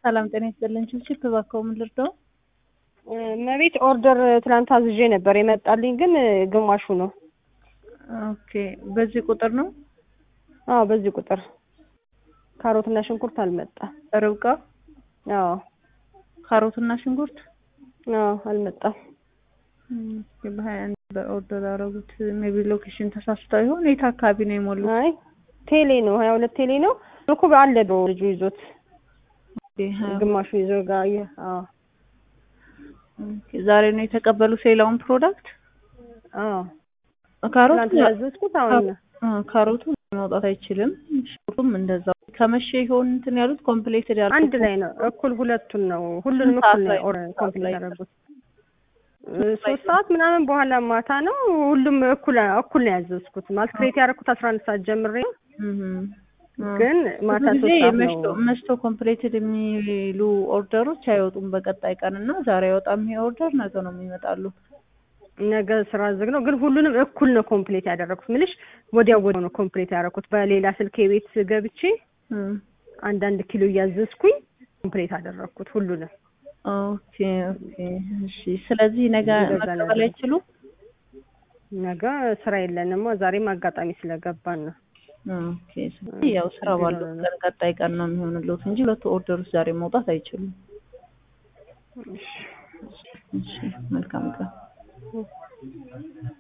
ሰላም ጤና ይስጥልን። ችብችብ እባክዎ ምን ልርዳው? መቤት ኦርደር ትናንት አዝዤ ነበር የመጣልኝ ግን ግማሹ ነው። ኦኬ በዚህ ቁጥር ነው? አዎ በዚህ ቁጥር ካሮትና ሽንኩርት አልመጣም። ርብቃ አዎ ካሮትና ሽንኩርት አዎ አልመጣም። እስኪ በሀያ አንድ በኦርደር ያደረጉት ሜቢ ሎኬሽን ተሳስተው ይሆን? የት አካባቢ ነው የሞሉት? አይ ቴሌ ነው ሀያ ሁለት ቴሌ ነው እኮ አለ ነው ልጁ ይዞት ኦኬ፣ ሀያ- ግማሹ ይዞ ጋር የ- አዎ ኦኬ፣ ዛሬ ነው የተቀበሉት ሌላውን ፕሮዳክት አዎ ካሮት ትናንት ያዘዝኩት አሁን ነው። አ፣ ካሮቱ መውጣት አይችልም። ሽንኩርቱም እንደዛው ከመቼ ይሆን እንትን ያሉት ኮምፕሌትድ ያሉት አንድ ላይ ነው እኩል ሁለቱን ነው ሁሉንም ስንት ሰዓት እኩል ላይ ነው ነው? ኮምፕሊት ላይ ያደረጉት ሶስት ሰዓት ምናምን በኋላ ማታ ነው ሁሉም እኩል እኩል ነው ያዘዝኩት ማለት ክሬት ያደረኩት አስራ አንድ ሰዓት ጀምሬ ነው እም፣ አ። ግን ማታ ብዙ ጊዜ ሶስት ሰዓት መሽቶ ነው መሽቶ ኮምፕሌትድ የሚሉ ኦርደሮች አይወጡም በቀጣይ ቀን እና ዛሬ አይወጣም ይሄ ኦርደር ነገ ነው የሚመጣሉ። ነገ ስራ ዝግ ነው ግን ሁሉንም እኩል ነው ኮምፕሊት ያደረኩት ምልሽ ወዲያው ወዲያው ነው ኮምፕሊት ያደረኩት በሌላ ስልክ የቤት ገብቼ እም፣ አንዳንድ ኪሎ እያዘዝኩኝ ኮምፕሊት አደረኩት ሁሉንም ኦኬ ኦኬ እሺ። ስለዚህ ነገ እንደዛ ነው መቀበል ያደረኩት። አይችሉም? ነገ ስራ የለንማ ዛሬም አጋጣሚ ስለገባን ነው ኦኬ ስለዚህ ያው ስራ ባለው ቀን ቀጣይ ቀን ነው የሚሆንልዎት እንጂ ሁለቱ ኦርደሮች ዛሬ መውጣት አይችሉም። እሺ መልካም ቀን።